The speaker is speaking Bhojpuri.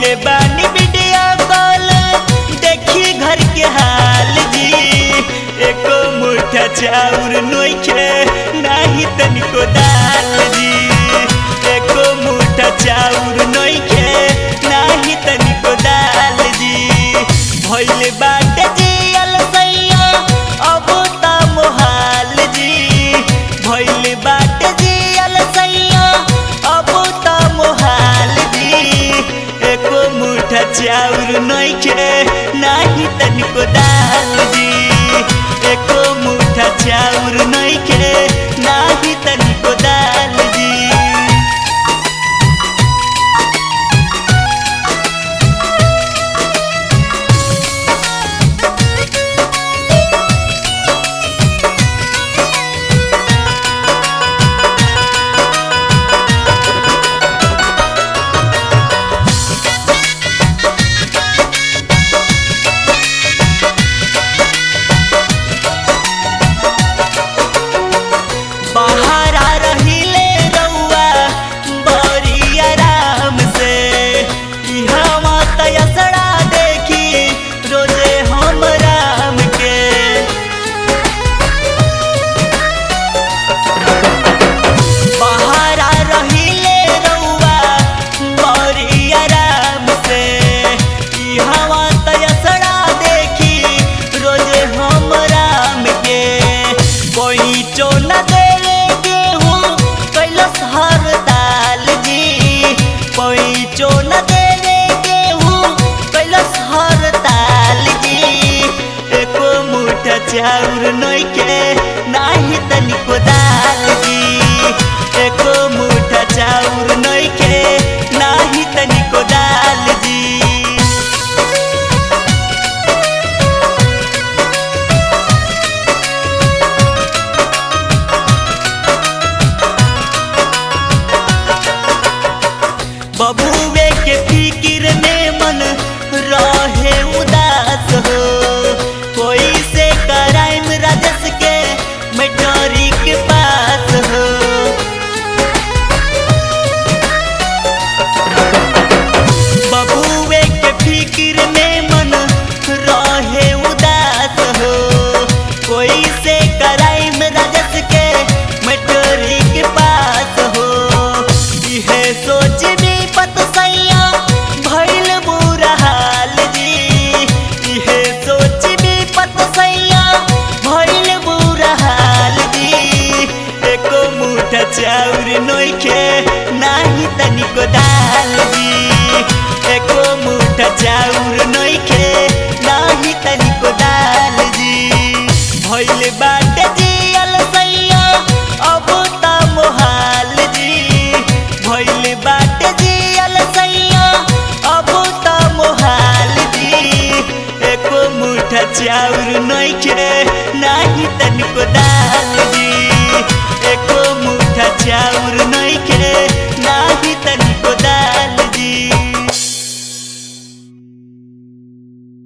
कैले बानी वीडियो कॉल देखी घर के हाल जी एको मुठा चाउर नोखे नाही तनिको दाल जी एको मुठा चाउर नोखे नाही तनिको दाल जी भइले बाटे जियल सैया अब त मोहाल जी भइले बाटे जियल सैया अब त मोहाल जी एको मुठा चाउर नइखे नाही तनिको दाल जी एको मुठा चाउर नइखे नाही तनिको दाल जी बहारा रहिले रउआ बड़ी आराम से इहवा तयसड़ा देखी रोजे हम राम के बहारा रहिले रउआ बड़ी आराम से इहवा तयसड़ा देखी रोजे हम राम के कोई चो न देवे गेहूँ कैलस हर दाल जी कोई चो न देवे गेहूँ कैलस हर दाल जी एको मुठा चाउर नइखे नाही तनिको दाल जी एको मुठा चाउर नइखे नाही तनिको दाल जी बबुए के फिकिर में मन रहे उदास हो कोई से कराइम राजस के मैटरी के पास हो बबुए के फिकिर में मन रहे उदास हो कोई से कराइम राजस के मैटरी के पास हो इहे सोच भी पत सैया भइल बुरा हाल जी इहे सोच भी पत सैया भइल बुरा हाल जी एको मुठा चाउर नइखे नाही तनिको दाल जी एको मुठा चाउर नइखे नाही तनिको दाल जी भइल बाटे जियल सैया अब त मोहाल जी भइल बाटे जियल सैया अब त मोहाल जी एको मुठा चाउर नइखे नाही तनिको दाल जी एको मुठा चाउर नइखे नाही तनिको दाल